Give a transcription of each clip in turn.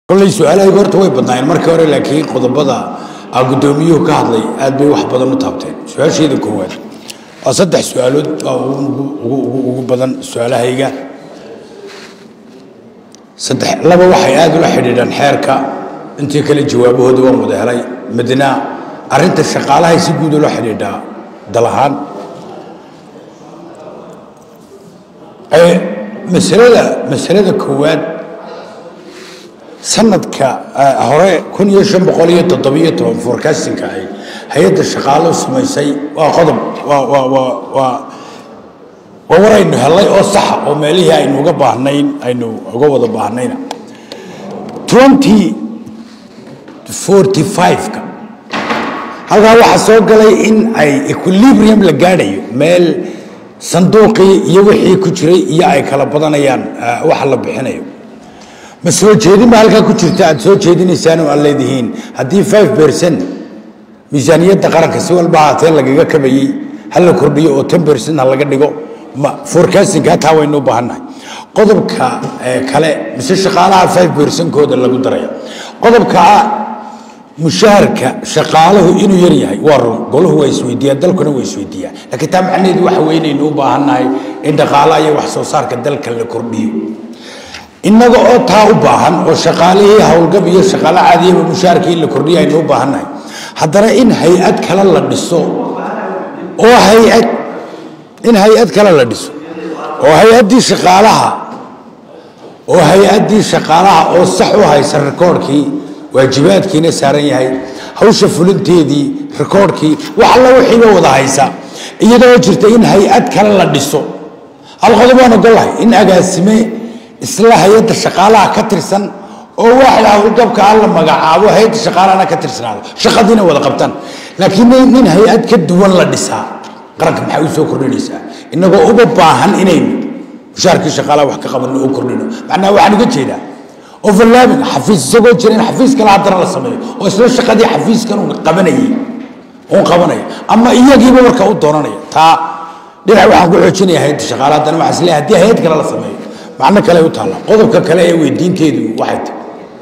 kolley su-aalahaygu horta way badnaayeen markii hore laakiin qodobada aa guddoomiyuhu ka hadlay aad bay wax badan u taabteen su-aasheeda koowaad waa saddex su-aalood baa ugu ugu ugu ugu badan su-aalahayga saddex laba waxay aad ula xidhiidhaan xeerka intii kale jawaabahooda waan wada helay midna arrinta shaqaalahay si guud ula xidhiidhaa dal ahaan masalada masalada koowaad sanadka hore kun iyo shan boqol iyo toddobiyo toban forecastinka ay hay-adda shaqaalo samaysay waa qodob waa waa waa waa waa war aynu helay oo saxa oo meelihii aynu uga baahnayn aynu uga wada baahnayna twenty forty five-ka halkaa waxaa soo galay in ay equilibrium la gaadhayo meel sanduuqii iyo wixii ku jiray iyo ay kala badanayaan waxa la bixinayo ma soo jeedin ba halkaa ku jirta aad soo jeedinaysaan oo aad leedihiin haddii five percent miisaaniyadda qaranka si walba haatee lagaga kabayey ha la kordhiyo oo ten percent ha laga dhigo ma forecastingka hataa waynu u baahannahay qodobka kale mise shaqaalaha five percentkooda lagu daraya qodobka mushaharka shaqaalahu inuu yar yahay waa run golahu waa isweydiiyaa dalkuna waa isweydiiyaa laakiin taa macnaheedu waxa weynaynu u baahannahay in dhaqaalaha iyo wax soo saarka dalka la kordhiyo innaga oo taa u baahan oo shaqaalihii howlgab iyo shaqaalo caadiyaba mushaharkii in la kordhiyo aynu u baahannahay haddana in hay-ad kale la dhiso oo hay-ad in hay-ad kale la dhiso oo hay-addii shaqaalaha oo hay-addii shaqaalaha oo sax u haysa rikoorhkii waajibaadkiina saaran yahay hawsha fulinteedii rikoorhkii wax alla wixiiba wada haysa iyadoo jirta in hay-ad kale la dhiso hal qodob waan ogolahay in agaasime isla hay-adda shaqaalaha ka tirsan oo waaxda howlgabka a la magacaabo hay-adda shaqaalahana ka tirsanaado shaqadiina wada qabtaan laakiin nin hay-ad ka duwan la dhisaa qaranka maxay u soo kordhinaysaa innagoo uga baahan inaynu mushaarkii shaqaalaha wax ka qabanno oo kordhino macnaha waxaan uga jeedaa overlapping xafiis isagoo jira in xafiis kale haddana la sameeyo oo isla shaqadii xafiiskan uun qabanayay uun qabanaya ama iyagiiba marka u doonanaya taa dhinac waxaan ku xoojinaya hay-adda shaqaalaha haddana waxaan isleeyahay haddii hay-ad kale la sameeyo macno kale u taalla qodobka kale ee weydiinteedu waxay tahay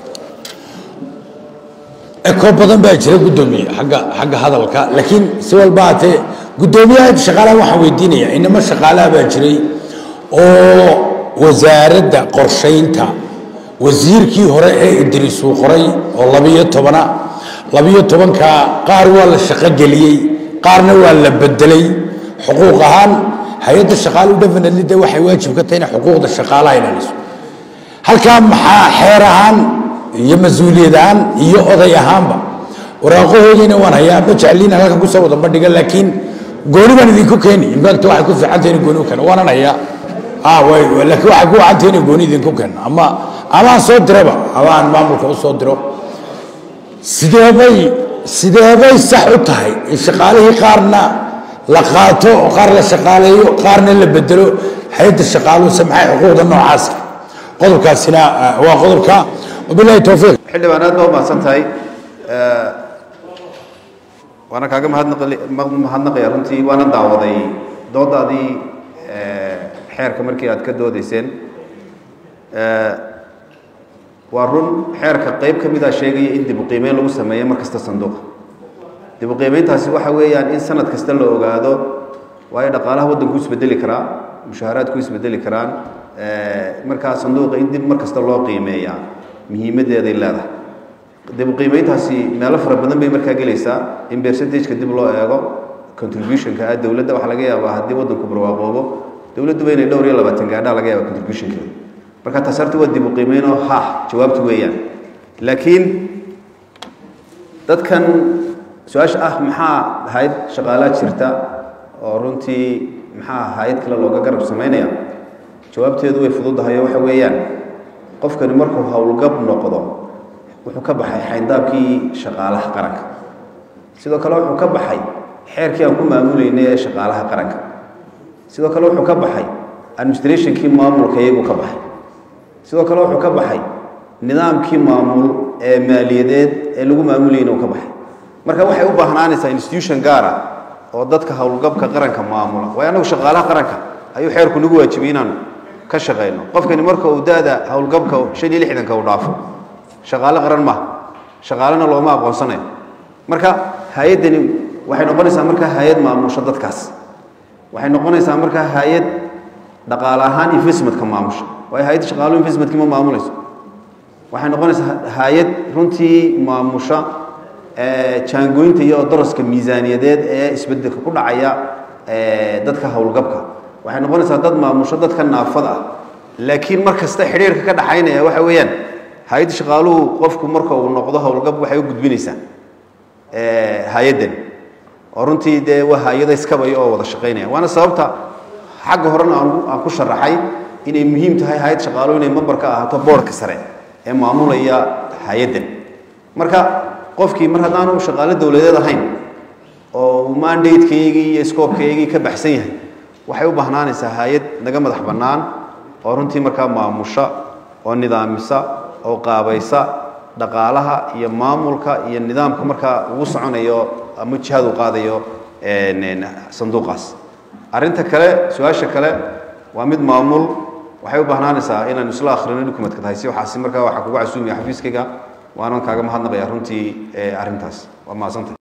eko badan baa jira guddoomiye agga xagga hadalka laakiin si walba haatee guddoomiyaha shaqaalaha waxaan weydiinaya inamo shaqaalaha baa jiray oo wasaaradda qorshaynta wasiirkii hore ee idriisuu qoray oo labiyo tobana labiyo tobanka qaar waa la shaqogeliyey qaarna waa la bedelay xuquuq ahaan hay-adda shaqaaluhu definitely de waxay waajib ka tahay inay xuquuqda shaqaalaha ilaaliso halkaa maxaa xeer ahaan iyo mas-uuliyad ahaan iyo oday ahaanba waraaqahoodiina waan hayaa ma jecliina halkan kusoo wada bandhiga laakiin gooni baan idinku keeni infact waxay ku fiicantahay inay gooni u keeno waanan hayaa laakiin waxay ku wacantahay inay gooni idinku keeno ama ama aan soo diraba ama aan maamulka u soo diro sideebay sideebay sax u tahay in shaqaalihii qaarna la qaato oo qaar la shaqaaleeyo qaarna la bedelo hay-adda shaqaaluhu samxay xuquuqda noocaasa qodobkaasina waa qodobka wabilahi towfiiq xildhibaan aad baa umahadsan tahay waana kaaga mahadnaqaya runtii waana daawaday doodaadii xeerka markii aad ka doodayseen waa run xeerka qayb ka mida sheegaya in dib u qiimeyn lagu sameeyo mar kasta sanduuqa dib u qiimeyntaasi waxa weeyaan in sanad kasta la ogaado waayo dhaqaalaha waddanku isbedeli karaa mushaaharaadku isbedeli karaan markaa sanduuqa in dib mar kasta loo qiimeeyaa muhiimaddeeday leedahay dib u qiimeyntaasi meelo fara badan bay markaa gelaysaa in percentageka dib loo eego contributionka ah dowladda waxaa laga yaabaa haddii waddanku barwaaqoobo dowladduba inay dhowr iyo labaatan gaadhaa laga yaaba contributionkeeda marka taas horta waa dib u qiimeynoo ha jawaabtu weeyaan laakiin dadkan su-aasha ah maxaa hay-ad shaqaalaa jirta oo runtii maxaa hay-ad kale looga garab samaynaya jawaabteedu way fududahay oo waxa weeyaan qofkani markuu howlgab noqdo wuxuu ka baxay xayndaabkii shaqaalaha qaranka sidoo kale wuxuu ka baxay xeerkii aan ku maamuleynay ee shaqaalaha qaranka sidoo kale wuxuu ka baxay administrationkii maamulka iyaguu ka baxay sidoo kale wuxuu ka baxay nidaamkii maamul ee maaliyadeed ee lagu maamulayna uu ka baxay marka waxay u baahnaanaysaa institution gaara oo dadka howlgabka qaranka maamula waayo annagu shaqaalaha qaranka ayuu xeerku nagu waajibay inaan ka shaqayno qofkani marka uu da-da howlgabka shan iyo lixdanka uu dhaafo shaqaale qaran maaha shaqaalena looma aqoonsanayo marka hay-addani waxay noqonaysaa markaa hay-ad maamusho dadkaas waxay noqonaysaa markaa hay-ad dhaqaale ahaan investmentka maamusha waayo hay-adda shaqaaluhu investmentkii ma maamulayso waxay noqonaysaa hay-ad runtii maamusha jaangooyinta iyo daraska miisaaniyadeed ee isbedelka ku dhacaya dadka howlgabka waxay noqonaysaa dad maamusho dadka naafada ah laakiin mar kasta xidhiirka ka dhaxaynaya waxa weeyaan hay-adda shaqaaluhu qofku marka uu noqdo howlgab waxay u gudbinaysaa hay-addan oo runtii dee waa hay-ada iskabaya oo wada shaqaynaya waana sababta xagga horena aan ku sharaxay inay muhiim tahay hay-ad shaqaaluhu inay member ka ahaato boorka sare ee maamulaya hay-addan marka qofkii mar haddaanu shaqaalo dowladeed ahayn oo uu mandatekeygii iyo scoobkeygii ka baxsan yahay waxay u bahnaanaysaa hay-ad naga madax bannaan oo runtii markaa maamusha oo nidaamisa oo qaabaysa dhaqaalaha iyo maamulka iyo nidaamka markaa ugu soconayo ama jihaad uu qaadayo sanduuqaas arrinta kale su-aasha kale waa mid maamul waxay u bahnaanaysaa inaan isla akhrino dukumentka tahay si waxaasi markaa waxaa kugu casuumaya xafiiskayga waanan kaaga mahadnaqaya runtii arrintaas waa mahadsantay